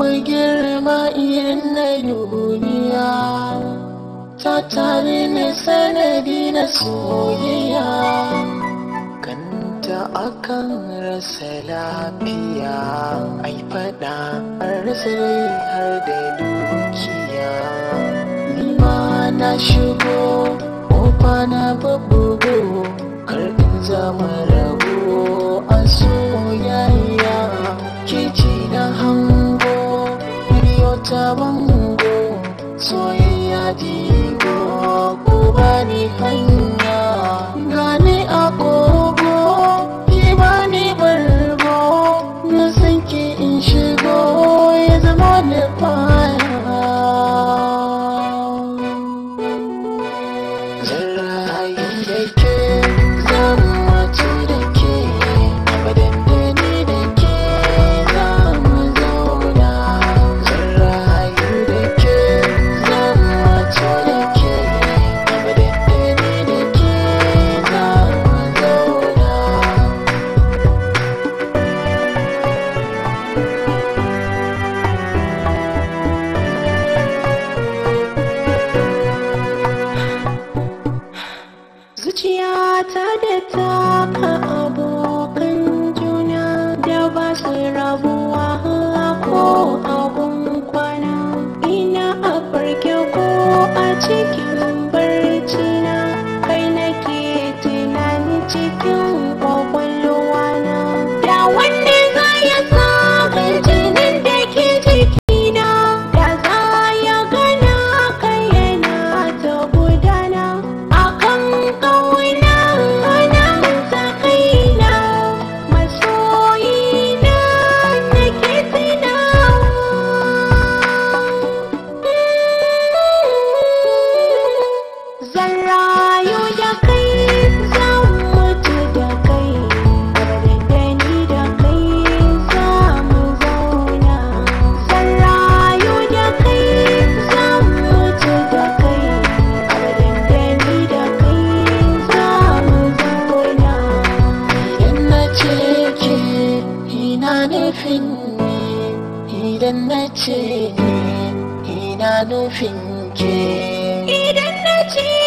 mai girma irin na duniya ta tare ni sanadi na soyayya kanta akan rasa lafiya ai fada an rasa rai har da dukiya ni ma na shigo kofa na babbugo kar in zama rago a soyayya kici na hango biyo ta bango soyayya digo ko bani hanya gani a kogo ki bani bargo na san ki in shigo ya zama da fara zan rayu da ke zan mutu da ke abadan da ni da ke za mu zauna zan rayu da ke zan mutu da ke abadan da ni da ke za mu zauna Zuciyata da taka abokan juna da ba su rabuwa ko abun kwana ina a farke ko a cikin barci na kai nake tunani cikin kwakwalwa na da wanda za ya saka jinin da ke jikina da za ya gana kai yana ta gudana akan ƙauna na ta kaina masoyina nake tunawa zan rayu da kai zan mutu da kai abadan da ni da kai za mu zauna zan rayu da kai zan mutu da kai abadan da ni da kai za mu zauna Idan na ce ke ina nufin ne, idan na ce ne ina nufin ke. idan na ce